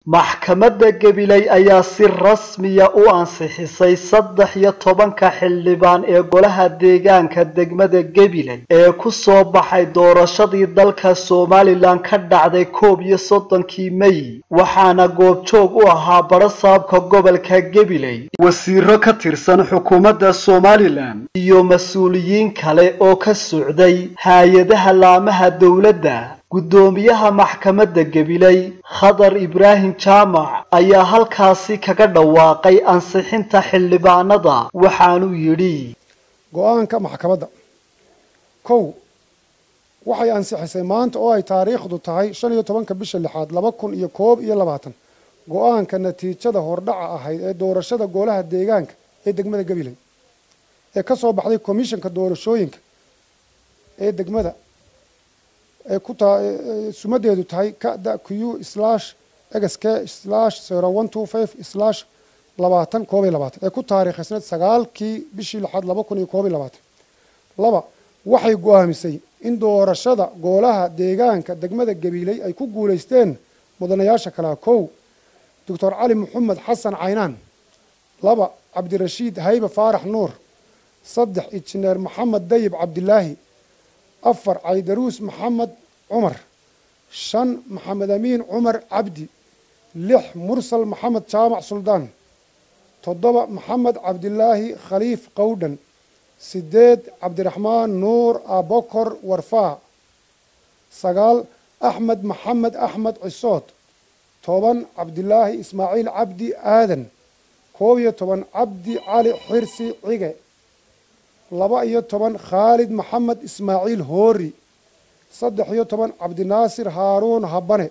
maxkamadda gabiley ayaa si rasmiya u ansixisay saddex iyo tobanka xildhibaan ee golaha deegaanka degmada gabiley ee ku soo baxay doorashadii dalka somalilan ka dhacday koob iyo soddonkii mey waxaana goobjoog u ahaa barasaabka gobolka gabiley wasiiro ka tirsan xukuumadda somalilan iyo mas-uuliyiin kale oo ka socday hay-adaha laamaha dowladda guddoomiyaha maxkamadda gabiley khadar ibraahim jaamac ayaa halkaasi kaga dhawaaqay ansixinta xildhibaanada waxaanuu yidhi go-aanka maxkamadda kow waxay ansixisay maanta oo ay taariikhdu tahay shan iyo tobanka bisha lixaad laba kun iyo koob iyo labaatan go-aanka natiijada hordhaca ahayd ee doorashada golaha deegaanka ee degmada gabiley ee ka soo baxday komishanka doorashooyinka ee degmada ee ku taa sumadeedu tahay kada q slash xk slash zero one two five slash labaatan koob iyo labaatan ee ku taariikhaysneed sagaalkii bishii lixaad laba kun iyo koob iyo labaatan laba waxay go-aamisay in doorashada goolaha deegaanka degmada gabiiley ay ku guulaysteen mudanayaasha kalea kow doctor cali maxamed xasan caynaan laba cabdirashiid haybe faarax nuur saddex injineer maxamed dayib cabdilaahi afar caydaruus maxamed cumar shan maxamed amiin cumar cabdi lix mursal maxamed jaamac suldaan toddoba maxamed cabdilaahi khaliif qowdhan sideed cabdiraxmaan nuur abokor warfaa sagaal axmed maxamed axmed cisood toban cabdilaahi ismaaciil cabdi aadan koob iyo toban cabdi cali xirsi cige laba iyo toban khaalid maxamed ismaaciil hoori saddex iyo toban cabdinaasir haaruun habane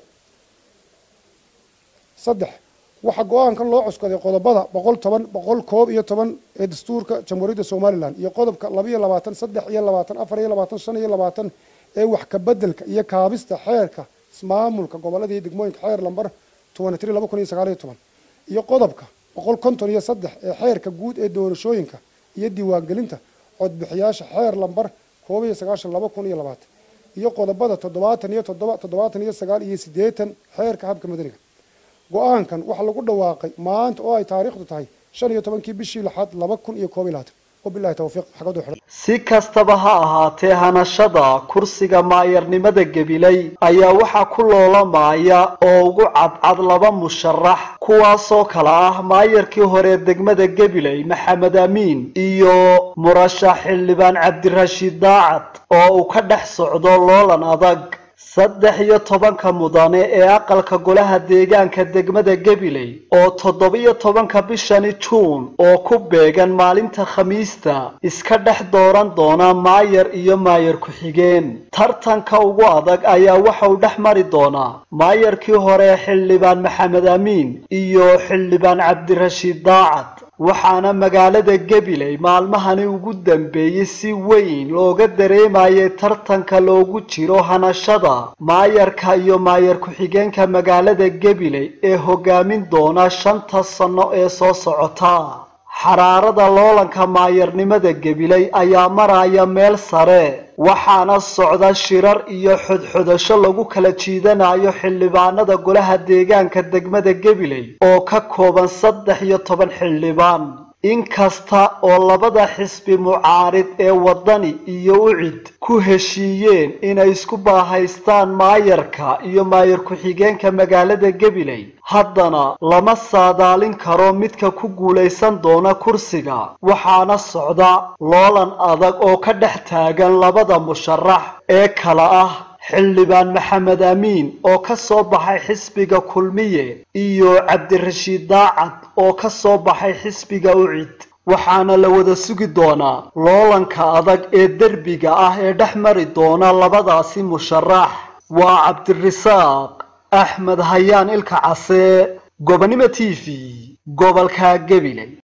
saddex waxaa go-aankan loo cuskaday qodobada boqol toban boqol koob iyo toban ee dastuurka jamhuuriyadda somalilan iyo qodobka laba iyo labaatan saddex iyo labaatan afar iyo labaatan shan iyo labaatan ee wax kabedelka iyo kaabista xeerka ismaamulka gobolada iyo degmooyinka xeer lambar tobani tri laba kun iyo sagaal iyo toban iyo qodobka boqol konton iyo saddex ee xeerka guud ee doorashooyinka iyo diiwaangelinta codbixiyaasha xeer lambar koob iyo sagaashan laba kun iyo labaatan iyo qodobada toddobaatan iyo toddoba toddobaatan iyo sagaal iyo siddeetan xeerka habka madaniga go-aankan waxaa lagu dhawaaqay maanta oo ay taariikhdu tahay shan iyo tobankii bishii lixaad laba kun iyo koob iyo labaatan wabilahi tawfiiq xagadu xidhan si kastaba ha ahaatee hanashada kursiga maayarnimada gabiley ayaa waxaa ku loolamaya oo ugu cadcad laba musharax kuwaasoo kale ah maayarkii hore degmada gabiley maxamed amiin iyo murashax xildhibaan cabdirashiid daacad oo uu ka dhex socdo loolan adag saddex iyo tobanka mudane ee aqalka golaha deegaanka degmada gabiley oo toddoba-iyo tobanka bishani juun oo ku beegan maalinta khamiista iska dhex dooran doona maayar iyo maayar ku-xigeen tartanka ugu adag ayaa waxa uu dhex mari doonaa maayarkii hore xildhibaan maxamed amiin iyo xildhibaan cabdirashiid daacad waxaana magaalada gabiley maalmahani ugu dambeeyey si weyn looga dareemayay tartanka loogu jiro hanashada maayarka iyo maayar ku-xigeenka magaalada gabiley ee hogaamin doona shanta sanno ee soo socota xaraarada loolanka maayarnimada gabiley ayaa maraya meel sare waxaana socda shirar iyo xodxodasho lagu kala jiidanayo xildhibaanada golaha deegaanka degmada gabiley oo ka kooban saddex iyo toban xildhibaan inkasta oo labada xisbi mucaarid ee waddani iyo ucid ku heshiiyeen inay isku baahaystaan maayarka iyo maayar ku-xigeenka magaalada gabiley haddana lama saadaalin karo midka ku guulaysan doona kursiga waxaana socda loolan adag oo ka dhex taagan labada musharax ee kala ah xildhibaan maxamed amiin oo ka soo baxay xisbiga kulmiye iyo cabdirashiid daacad oo ka soo baxay xisbiga ucid waxaana la wada sugi doonaa loolanka adag ee derbiga ah ee dhex mari doona labadaasi musharax waa cabdirasaaq axmed hayaan ilka case gobonimo t v gobolka gabiley